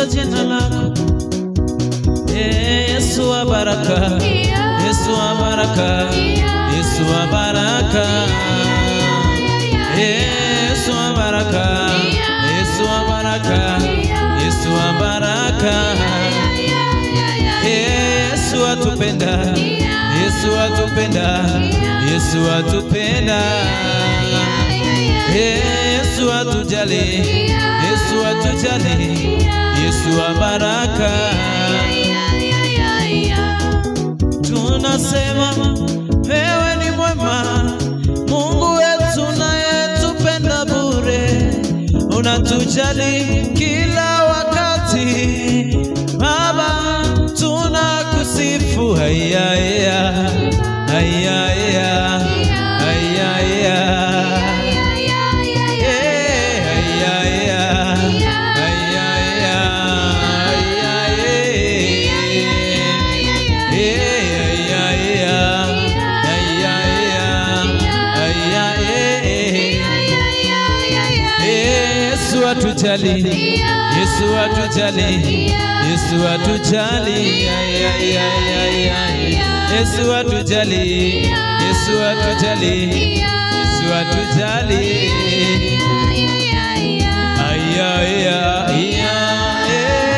kulitukuza jina lako Eh, Yesu wa baraka, Yesu wa baraka, Yesu wa baraka, Eh, Yesu wa baraka, Yesu wa baraka, Yesu wa baraka, Eh, Yesu atupenda, Yesu atupenda, Yesu atupenda, Eh, Yesu atujali, Yesu atujali, Yesu wa baraka. tunasema wewe ni mwema, Mungu wetu nayetupenda bure, unatujali kila wakati. Baba, tunakusifu hayaya hayaya hayaya Yesu atujali, Yesu atujali, Yesu atujali, ay, ay, ay, ay, ay. Yesu atujali, Yesu atujali, Yesu atujali. Ay, ay, ay, ay,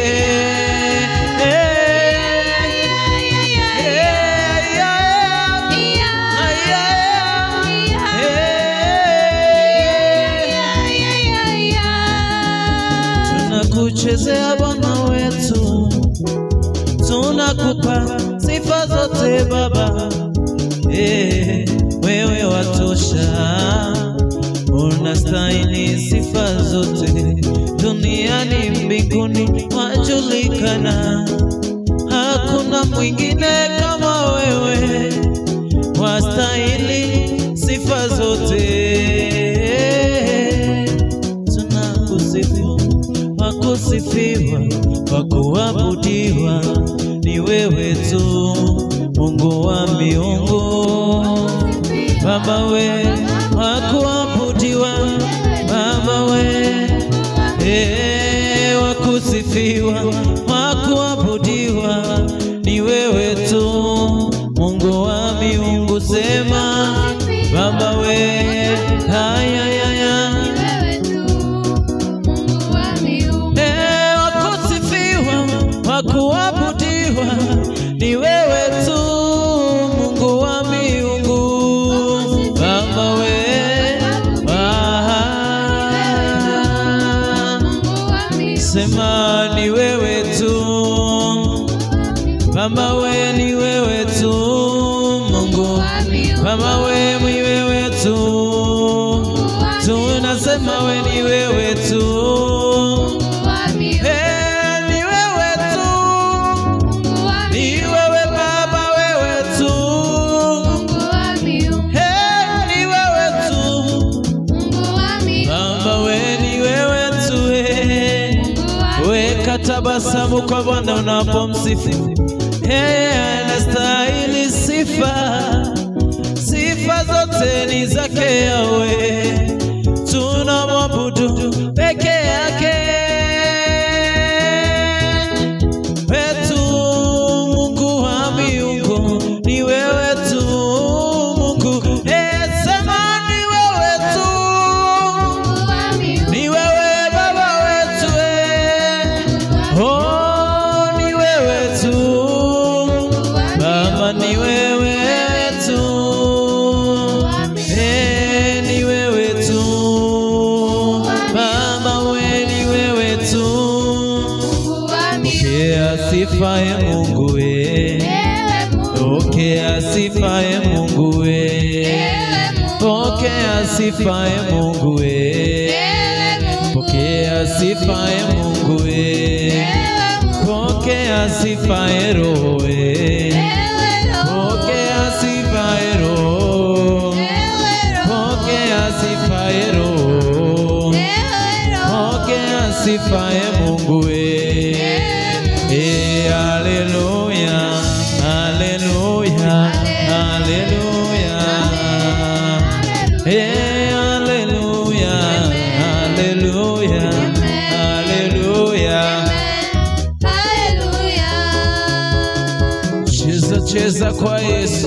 Tunakuchezea Bwana wetu, tunakupa sifa zote Baba. Eh, wewe watosha, unastahili sifa zote, duniani mbinguni wajulikana, hakuna mwingine kama wewe, wastahili sifa zote. Tunakusifu, wakusifiwa, wakuabudiwa ni wewe tu, Mungu wa miungu. Baba we wakuabudiwa, Baba we eh, wakusifiwa, wakuabudiwa ni wewe tu, Mungu wa miungu. Sema Baba we haya haya Eh, wakusifiwa, wakuabudiwa ni wewe tu, Mungu wa miungu. Baba we ah, sema ni wewe tu, Baba we ni wewe tu, Mungu Baba we ni wewe tu, tunasema we ni wewe tu. Eh, ni wewe tu, ni wewe Baba, wewe tu. Eh, ni wewe tu, Baba, we ni wewe tu. eh. Weka tabasamu kwa Bwana unapomsifu. Yeye anastahili sifa, sifa zote ni zake Yawe, tunamwabudu peke yake wetu, Mungu wa miungu ni wewe tu, Mungu Eh, sema ni wewe tu, ni wewe Baba wetu eh. Oh, ni wewe tu Baba, ni wewe tu eh, ni wewe tu Baba, we ni wewe tu. Pokea sifa ya Mungu we, pokea sifa ya Mungu we, pokea sifa ya Mungu we, pokea sifa ya Mungu we, pokea sifa ya Roho we, pokea sifa ya Roho, pokea sifa ya Roho, pokea sifa ya Mungu we. Eh, haleluya, haleluya, haleluya. Eh, haleluya, haleluya, haleluya. cheza kwa Yesu.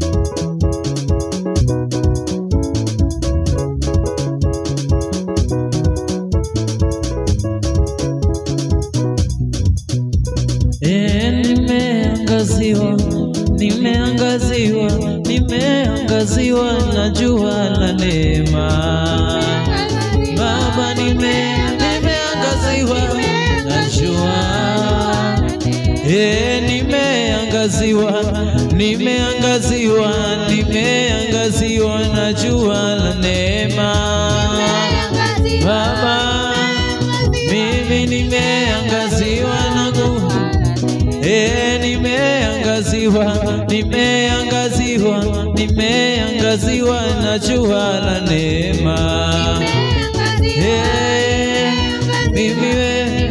E, nimeangaziwa, nimeangaziwa, nimeangaziwa na jua la neema. Baba, nime nimeangaziwa na jua. E, nimeangaziwa, nimeangaziwa, nimeangaziwa na jua la neema. Baba, mimi nimeangaziwa na nguvu E, nimeangaziwa, nimeangaziwa, nimeangaziwa na jua la neema. E, mimi we,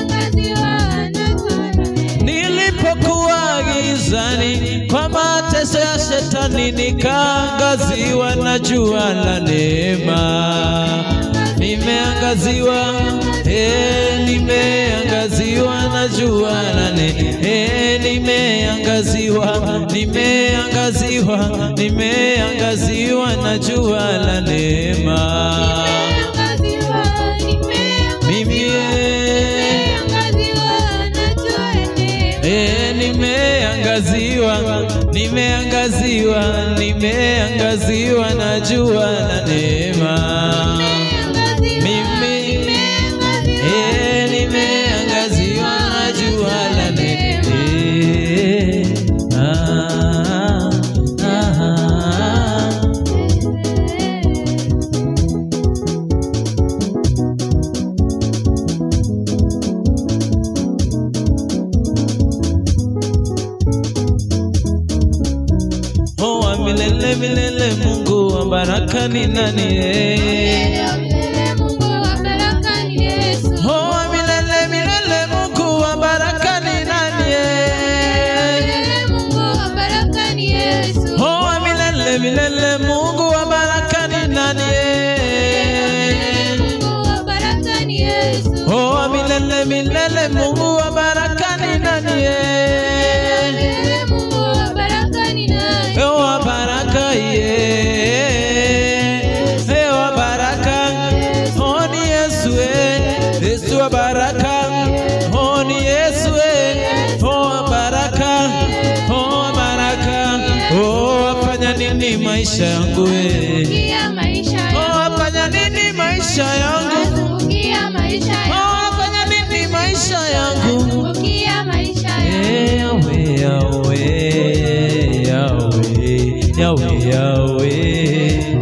nilipokuwa gizani kwa mateso ya shetani, nikaangaziwa na jua la neema. Nimeangaziwa, eh, nimeangaziwa na jua la neema. Eh, nimeangaziwa, nimeangaziwa, nimeangaziwa na jua la neema. Mimi eh, Eh, nimeangaziwa, nimeangaziwa, nimeangaziwa na jua la neema. Mimi eh, nimeangaziwa na jua la neema. Ah, ah, ah. Oh, wa milele milele, Mungu wa baraka ni nani? eh? Oh, wa milele milele, Mungu wa baraka ni nani? eh? Oh, wa milele milele, Mungu wa baraka ni nani? eh? Oh, wa milele milele, Mungu wa baraka ni nani? eh? Oh, wa baraka ye. Eh, wa baraka. Oh, ni Yesu eh. Yesu wa baraka. Oh, ni Yesu eh. Oh, wa baraka. Oh, wa baraka. Oh, wafanya nini maisha yangu eh? Oh, wafanya nini maisha yangu? Oh, wafanya nini maisha yangu? Eh, Yahweh, Yahweh, Yahweh, Yahweh, Yahweh.